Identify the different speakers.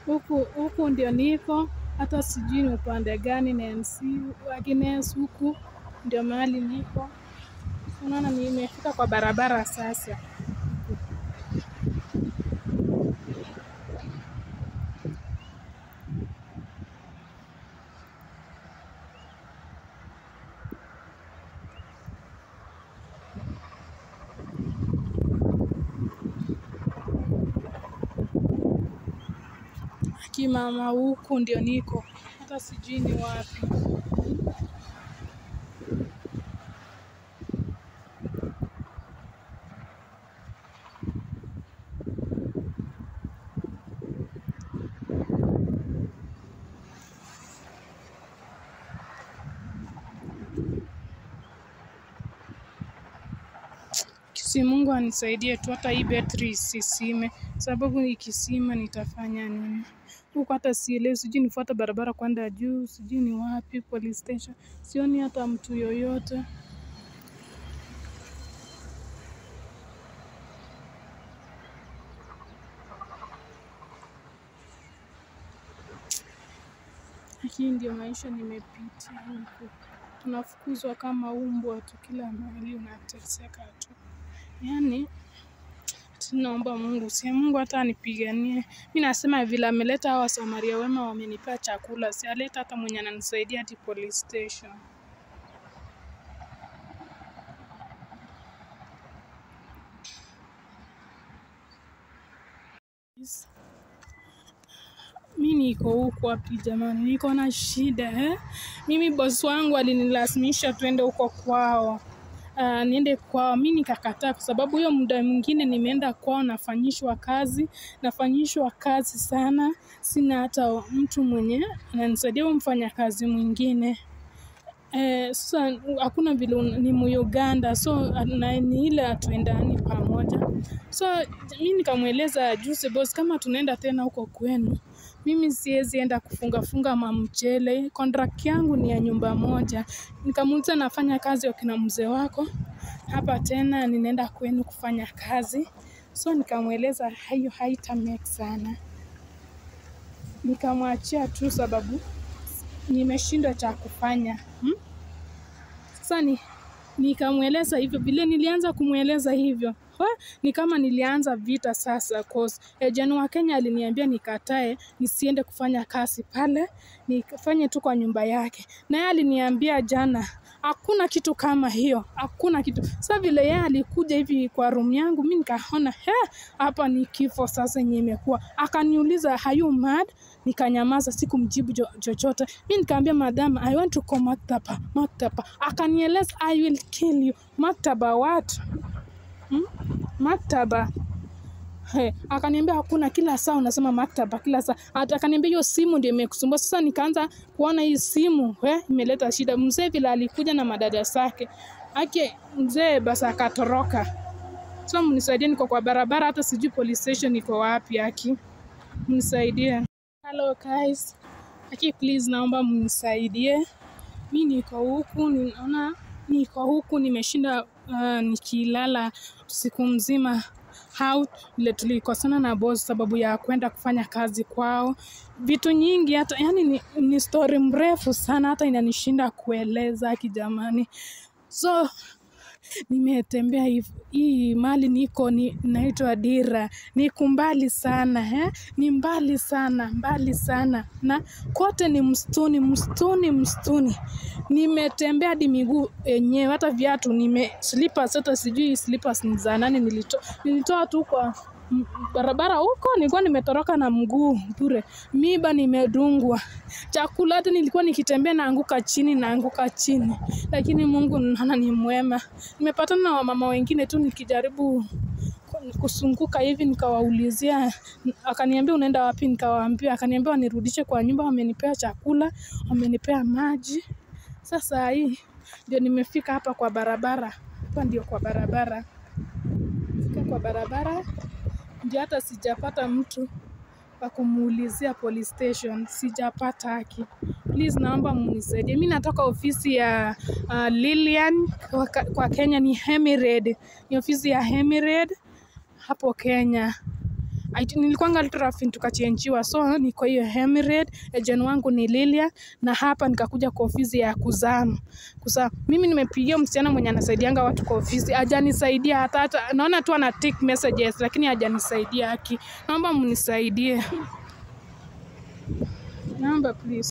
Speaker 1: huku huku ndio niko, hata sijui ni upande gani NC Agnes, huku ndio mahali niko. Unaona nimefika kwa barabara sasa. Kimama, huku ndio niko, hata sijui ni wapi. Si Mungu anisaidie tu, hata hii betri isisime, sababu ikisima nitafanya nini? Huku hata sielewi, sijui nifuate barabara kwenda juu, sijui ni wapi, police station, sioni hata mtu yoyote. Hii ndio maisha nimepitia huku, tunafukuzwa kama umbwa tu, kila mahali unateseka tu, yaani Tunaomba Mungu, si Mungu hata anipiganie. Mi nasema vile ameleta hawa Samaria wema wamenipea chakula, si aleta hata mwenye ananisaidia hadi police station. Mi niko huku wapi jamani, niko na shida eh? Mimi bosi wangu alinilazimisha tuende huko kwao uh, niende kwao, mi nikakataa, kwa sababu hiyo muda mwingine nimeenda kwao, nafanyishwa kazi, nafanyishwa kazi sana, sina hata mtu mwenye ananisaidia, huyo mfanyakazi mwingine Eh, sasa hakuna vile un- ni Muuganda so na ni ile hatuendani pamoja. So mi nikamweleza juzi boss, kama tunaenda tena huko kwenu, mimi siwezi enda kufunga funga mamchele, contract yangu ni ya nyumba moja. Nikamuuliza nafanya kazi wakina mzee wako hapa, tena ninaenda kwenu kufanya kazi. So nikamweleza hayo haita make sana, nikamwachia tu sababu nimeshindwa cha kufanya hmm? Sasa ni nikamweleza hivyo, vile nilianza kumweleza hivyo ha, ni kama nilianza vita sasa, cause ejani wa Kenya aliniambia nikatae nisiende kufanya kazi pale, nifanye tu kwa nyumba yake, na yeye aliniambia jana hakuna kitu kama hiyo, hakuna kitu. Sasa vile yeye alikuja hivi kwa room yangu, mi nikaona he, hapa ni kifo sasa yenye imekuwa. Akaniuliza are you mad? Nikanyamaza, sikumjibu jo- chochote. Mi nikaambia madam, I want to call maktaba, maktaba. Akanieleza I will kill you. Maktaba what? Hmm? Maktaba He, akaniambia hakuna, kila saa unasema maktaba, kila saa. Ata akaniambia hiyo simu ndio imekusumbua. Sasa nikaanza kuona hii simu he, imeleta shida. Mzee vile alikuja na madada zake ake, mzee basi akatoroka. So mnisaidie, niko kwa barabara, hata sijui police station iko wapi. Aki, mnisaidie. Hello guys, aki please, naomba mnisaidie. Mi niko huku, ninaona niko huku, nimeshinda uh, nikilala siku mzima out vile tulikosana na boss sababu ya kwenda kufanya kazi kwao, vitu nyingi hata yani ni, ni story mrefu sana, hata inanishinda kueleza kijamani, so nimetembea hiv- hii mali niko ni naitwa Dira, niko mbali sana eh? ni mbali sana mbali sana, na kote ni msituni msituni msituni. Nimetembea hadi miguu yenyewe, hata viatu nime slippers, hata sijui slippers ni za nani, nilitoa nilitoa tu kwa m- barabara huko, nilikuwa nimetoroka na mguu bure, miba nimedungwa, chakula hata nilikuwa nikitembea naanguka chini naanguka chini, lakini Mungu naona ni mwema. Nimepatana na wamama wengine tu nikijaribu ku- kusunguka hivi, nikawaulizia, akaniambia unaenda wapi? Nikawaambia, akaniambia wanirudishe kwa nyumba, wamenipea chakula, wamenipea maji. Sasa hii ndio nimefika hapa kwa barabara, hapa ndio kwa barabara, fika kwa barabara ndio hata sijapata mtu wa kumuulizia police station, sijapata haki. Please naomba mnisaidie. Mi natoka ofisi ya uh, Lilian kwa, ka- kwa Kenya ni Hemired, ni ofisi ya Hemired hapo Kenya. IT nilikuwanga Ultrafin tukachenjiwa, so niko hiyo Emirate. Agent wangu ni Lilia, na hapa nikakuja kwa ofisi ya kuzaa kuzaa. Mimi nimepigia msichana mwenye anasaidianga watu kwa ofisi, hajanisaidia hata hata, naona tu ana tick messages, lakini hajanisaidia. Haki, naomba mnisaidie, naomba please.